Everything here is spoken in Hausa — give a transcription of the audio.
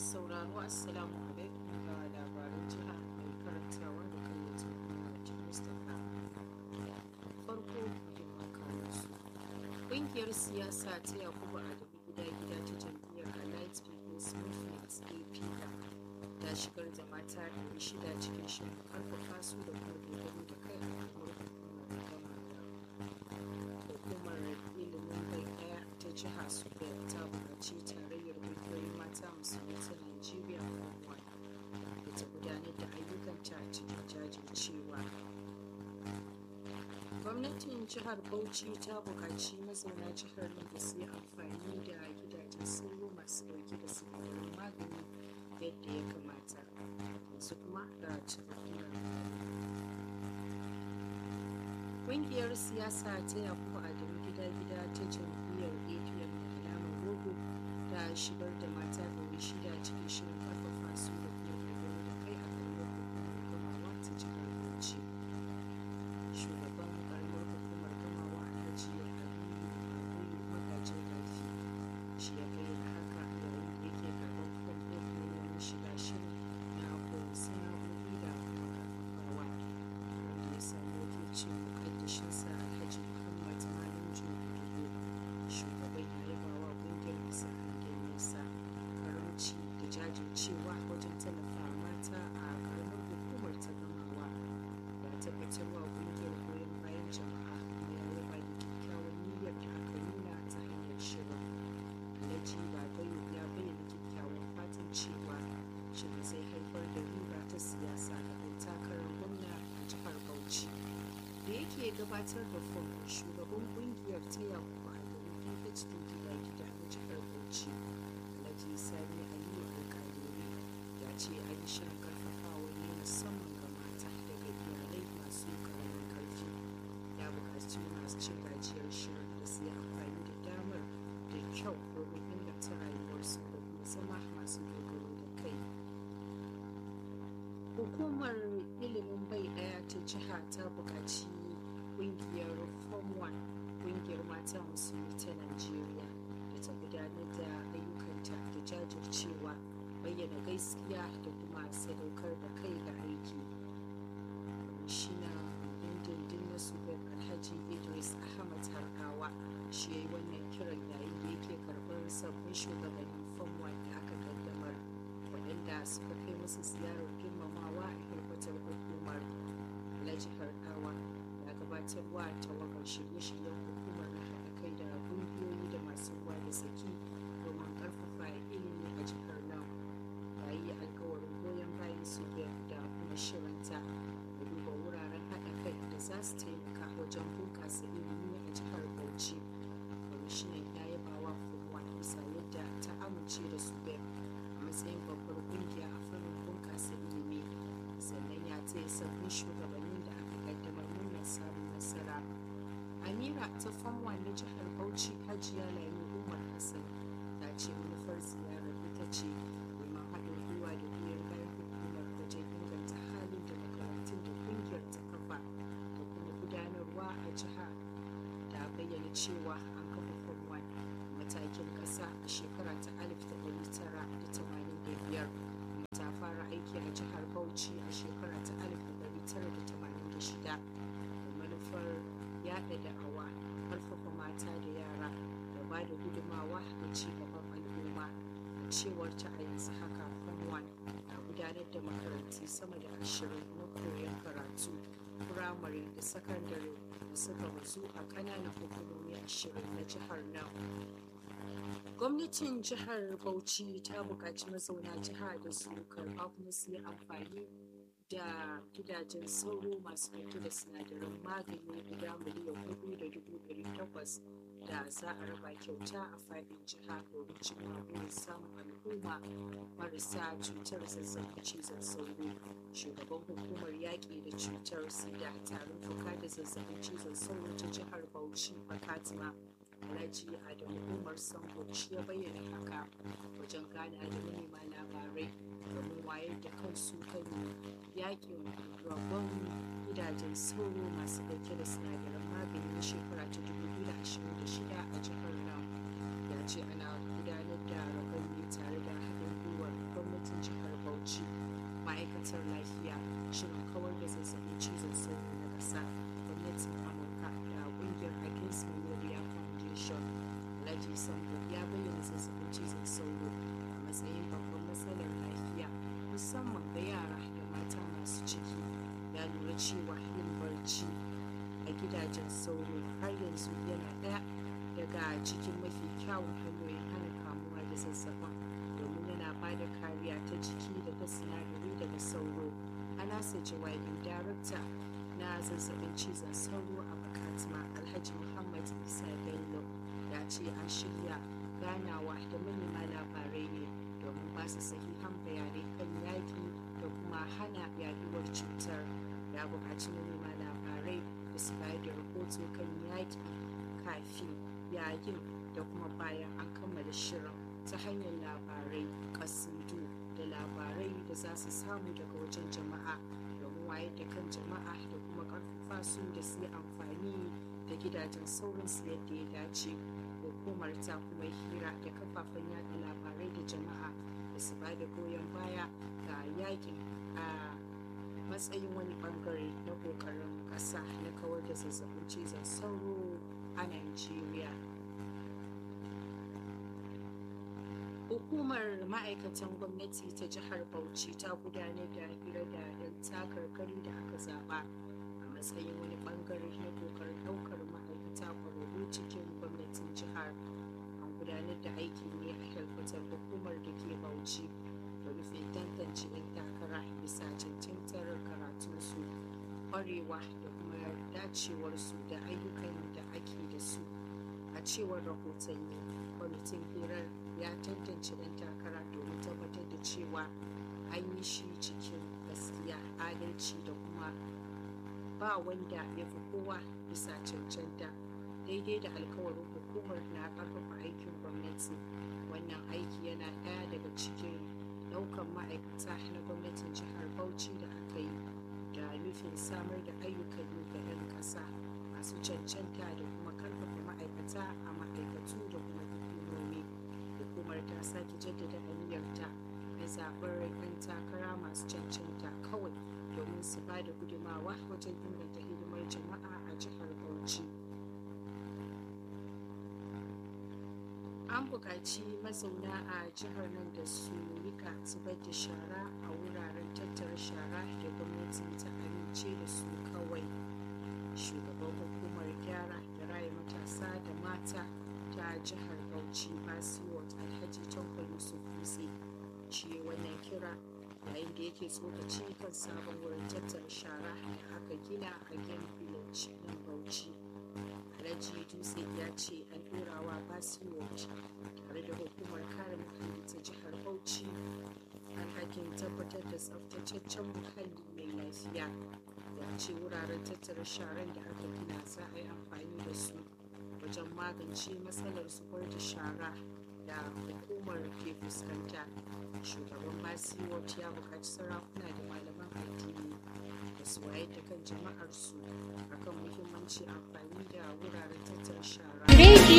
sauraro assalamu alaikum ga labaran jiha mai karantawa da kan yanzu Muhammad Mustapha. Farko muhimman kanunsu. Ƙungiyar siyasa ta Yakubu Adamu gida-gida ta jam'iyyar Allied People's Movement APGA ta shigar da mata ɗari shida cikin shirin karfafa su da kuma dogaro da kai a kamar hukumar gamawa. Hukumar ilimin bai ɗaya ta jiha Sudan ta buƙaci tarayyar ƙungiyoyin mata musulmi ta Najeriya kuma da ta gudanar da ayyukanta cikin jajircewa. Gwamnatin jihar Bauchi ta buƙaci mazauna jihar nan da su yi amfani da gidajen sauro masu ɗauke da sinadarin magani yadda ya kamata. Yanzu kuma ga cikakkiyar Ƙungiyar siyasa ta Yakubu Adamu gida-gida ta jam'iyyar APM da alamar rogo ta shigar da mata ɗari shida cikin shirin ƙarfafa su da kuma dogaro da kai a ƙaramar hukumar gamawa ta jihar Bauchi. Shugaban ƙaramar hukumar gamawa Alhaji Habibu Magajin Rafi shi ya bayyana haka yayin da yake karɓar fom ɗin neman shiga shirin na koyon sana'o'i da kuma ƙarfafawa wanda ya samu wakilcin muƙaddashinsa Alhaji Muhammad Malam Junubu shugaban ya yaba wa ƙungiyar bisa hangen nesa karamci da jajircewa wajen tallafa mata a ƙaramar hukumar ta gamawa ya tabbatar wa ƙungiyar goyon bayan jama'a kuma ya yaba da kyakkyawan niyyar da aka nuna ta hanyar shirin alhaji babayo ya bayyana kyakkyawan fatan cewa shirin zai haifar da riba ta siyasa ga ɗan takarar gwamna a jihar bauchi da yake gabatar da fom shugaban ƙungiyar ta yakubu adamu phd gida gida na jihar bauchi alhaji sani aliyu alƙaluri ya ce an yi shirin karfafawa ne musamman ga mata daga iyalai masu ƙaramin ƙarfi ya buƙaci masu cin gajiyar shirin da su yi amfani da damar da kyau domin inganta rayuwarsu da kuma zama masu dogaro da kai hukumar ilimin bai ɗaya ta jiha ta buƙaci ƙungiyar form 1 ƙungiyar mata musulmi ta najeriya da ta gudanar da ayyukanta da jajircewa bayyana gaskiya da kuma sadaukar da kai ga aiki shina dindindin na sudan alhaji idris ahmad harkawa shi ya yi wannan kiran yayin da yake karɓar sabbin shugabannin form 1 da aka kaddamar waɗanda suka kai musu ziyarar girmamawa a hirbatar hukumar alhaji harkawa ya gabatarwa tawagar shirye-shiryen hukumar na haɗa kai da ƙungiyoyi da masu ruwa da tsaki domin ƙarfafa ilimi a jihar nan ya yi alkawarin goyon bayan su da kuma shirinta da duba wuraren haɗa kai da za su taimaka wajen bunƙasa ilimi a jihar bauchi kwamishinan ya yaba wa fuwa bisa yadda ta amince da su a matsayin babbar ƙungiya a fannin bunƙasa ilimi sannan ya taya sabbin shugabannin da aka kaddamar murnar samun nasara amira ta famwa na jihar bauchi hajiya lami umar hassan ta ce manufar ziyarar ita ce neman haɗin gwiwa da goyon bayan hukumar wajen inganta halin da makarantun da ƙungiyar ta kafa da kuma gudanarwa a jiha ta bayyana cewa an kafa famwa matakin ƙasa a shekara ta 1985 ta fara aiki a jihar bauchi a shekara ta 1986 da manufar yada da'awa karfafa mata da yara da ba da gudumawa da ci gaban al'umma a cewar ta a yanzu haka fanwan na gudanar da makarantu sama da ashirin na koyon karatu firamare da sakandare da suka bazu a ƙananan hukumomi ashirin na jihar nan gwamnatin jihar bauchi ta buƙaci mazauna jiha da su karɓa kuma su yi amfani da gidajen sauro masu ɗauke da sinadaran magani guda miliyan hudu da dubu ɗari takwas da za a raba kyauta a faɗin jiha domin cimma burin samun al'umma marasa cutar zazzabin cizon sauro shugaban hukumar yaƙi da cutar sida tarin fuka da zazzabin cizon sauro ta jihar bauchi fatima alhaji adamu umar sambo shi ya bayyana haka wajen gana da manema labarai domin wayar da kansu kan yakin rabon gidajen sauro masu ɗauke da sinadaran magani na shekara ta 2026 a jihar nan ya ce ana gudanar da rabon ne tare da haɗin gwiwar musamman ga yara da mata masu ciki ya lura cewa yin barci a gidajen sauro har yanzu yana ɗaya daga cikin mafi kyawun hanyoyin hana kamuwa da zazzabin domin yana ba da kariya ta jiki da ta sinadari daga sauro a nasa jawabin darakta na zazzabin cizon sauro a bakatma alhaji muhammad isa bello ya ce an shirya ganawa da manema labarai ne domin ba su sahihan bayanai kan yaƙi da kuma hana yaduwar cutar ya buƙaci manema labarai da su bayar da rahoto kan yaƙi kafin yayin da kuma bayan an kammala shirin ta hanyar labarai kasidu da labarai da za su samu daga wajen jama'a domin wayar da kan jama'a da kuma ƙarfafa su da su yi amfani da gidajen sauransu yadda ya dace hukumar ta kuma hira da kafafen yada labarai da jama'a da su ba da goyon baya ga yakin a matsayin wani bangare na kokarin ƙasa na kawar da zazzabin cizon sauro a Najeriya. Hukumar ma'aikatan gwamnati ta jihar Bauchi ta gudanar da hira da 'yan takarkari da aka zaba a matsayin wani bangare na kokarin ɗaukar ma'aikata kwararru cikin gwamnatin jihar. An gudanar da aikin ne a helkwatar hukumar da ke Bauchi da rufe tantance 'yan takara bisa cancantar karatunsu, kwarewa da kuma dacewarsu da ayyukan da ake da su. A cewar rahotanni, kwamitin hirar ya tantance ɗan takara domin tabbatar da cewa an yi shi cikin gaskiya adalci da kuma ba wanda ya fi kowa bisa cancanta daidai da alkawarin hukumar na ƙarfafa aikin gwamnati wannan aiki yana ɗaya daga cikin ɗaukan ma'aikata na gwamnatin jihar bauchi da aka yi da nufin samar da ayyukan yi ga 'yan ƙasa masu cancanta da kuma ƙarfafa ma'aikata a ma'aikatu da kuma hukumomi hukumar ta sake jaddada aniyarta na zaɓar 'yan takara masu cancanta kawai domin su ba da gudumawa wajen inganta hidimar jama'a a jihar bauchi an buƙaci mazauna a jihar nan da su rika zubar da shara a wuraren tattara shara da gwamnati ta amince da su kawai shugaban hukumar gyara da raya matasa da mata ta jihar bauchi basiwat alhaji tanko yusuf dutse shi wannan kira yayin da yake tsokaci kan sabon wurin tattara shara da aka gina a game village nan bauchi alhaji dutse ya ce an ɗorawa basiwat tare da hukumar kare muhalli ta jihar bauchi alhakin tabbatar da tsaftataccen muhalli mai lafiya ya ce wuraren tattara sharan da aka gina za a yi amfani da su wajen magance matsalar zubar da shara da hukumar ke fuskanta shugaban basiwot ya buƙaci sarakuna da malaman addini da su wayar da kan jama'arsu akan muhimmanci amfani da wuraren tattara shara